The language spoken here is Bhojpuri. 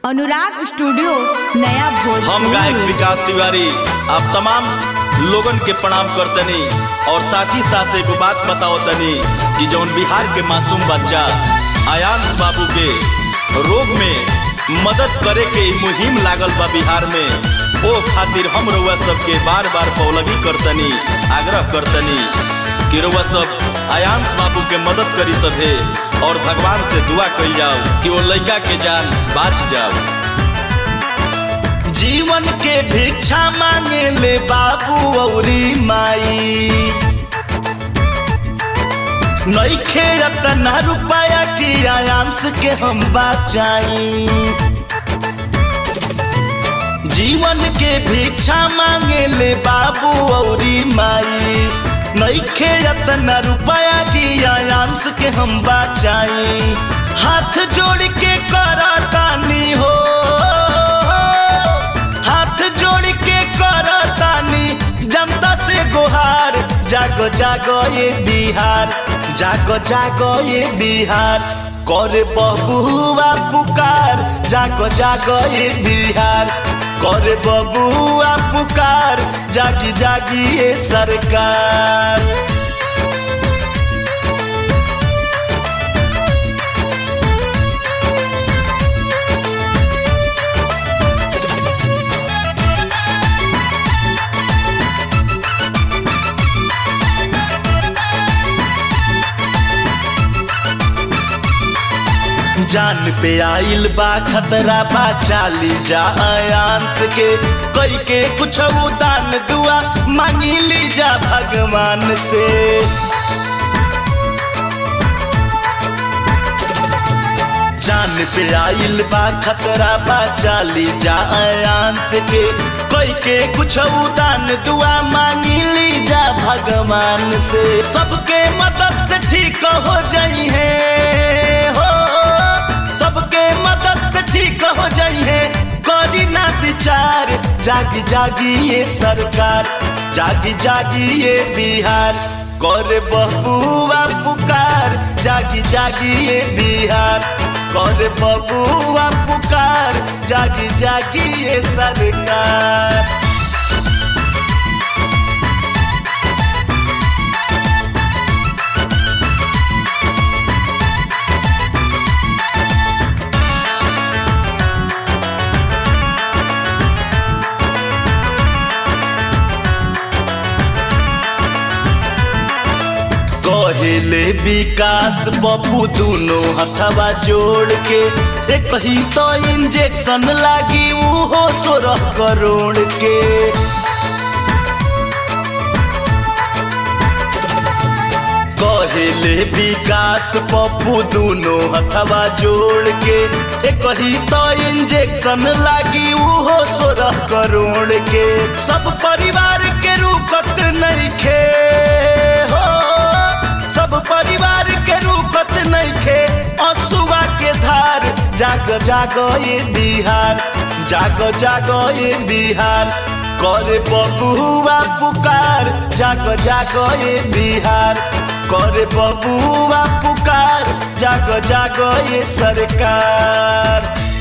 अनुराग स्टूडियो नया भोजपुर हम गायक विकास तिवारी आप तमाम लोगन के प्रणाम करतनी और साथ ही साथ एगो बात बताओ तनी कि जौन बिहार के मासूम बच्चा आयांश बाबू के रोग में मदद करे के ई मुहिम लागल बा बिहार में ओ खातिर हम रउआ सबके बार बार पौलगी करतनी आग्रह करतनी कि रउआ सब आयांश बाबू के मदद करी सभे और भगवान से दुआ कल जाओ कि वो लड़का के जान बाच जाओ जीवन के भिक्षा मांगे ले बाबू औरी माई नईखे अतना रुपया की आयांश के हम बचाई जीवन के भिक्षा मांगे ले बाबू औरी माई नईखे अतना रुपया की आयांश के हम बचाई हाथ जोड़ के करतानी हो हाथ जोड़ के करतानी जनता से गुहार जागो जागो ये बिहार जागो जागो ये बिहार करे बबुआ पुकार जागो जागो ये बिहार करे बबुआ पुकार जागी जागी ये सरकार जान पे आइल बा खतरा बा चाली जा आयांस के कोई के कुछ दान दुआ मांगी ली जा भगवान से जान पे आइल बा खतरा बा चाली जा आयांस के कोई के कुछ दान दुआ मांगी ली जा भगवान से सबके मदद से ठीक हो जाई है हो सबके मदद से ठीक हो जाइए करी ना विचार जागी जागी ये सरकार जागी जागी ये बिहार करे बबुआ पुकार जागी जागी ये बिहार करे बबुआ पुकार जागी जागी ये सरकार कहेले विकास पप्पू दोनों हथवा जोड़ के एक ही तो इंजेक्शन लागी वो सोलह करोड़ के कहेले विकास पप्पू दोनों हथवा जोड़ के एक ही तो इंजेक्शन लागी वो सोलह करोड़ के सब परिवार के रूपत नहीं खे हो सब परिवार के रूपत नहीं खे असुआ के धार जाग जागो ये बिहार जागो जागो ये बिहार करे बबुआ पुकार जागो जागो ये बिहार करे बबुआ पुकार जागो जागो ये सरकार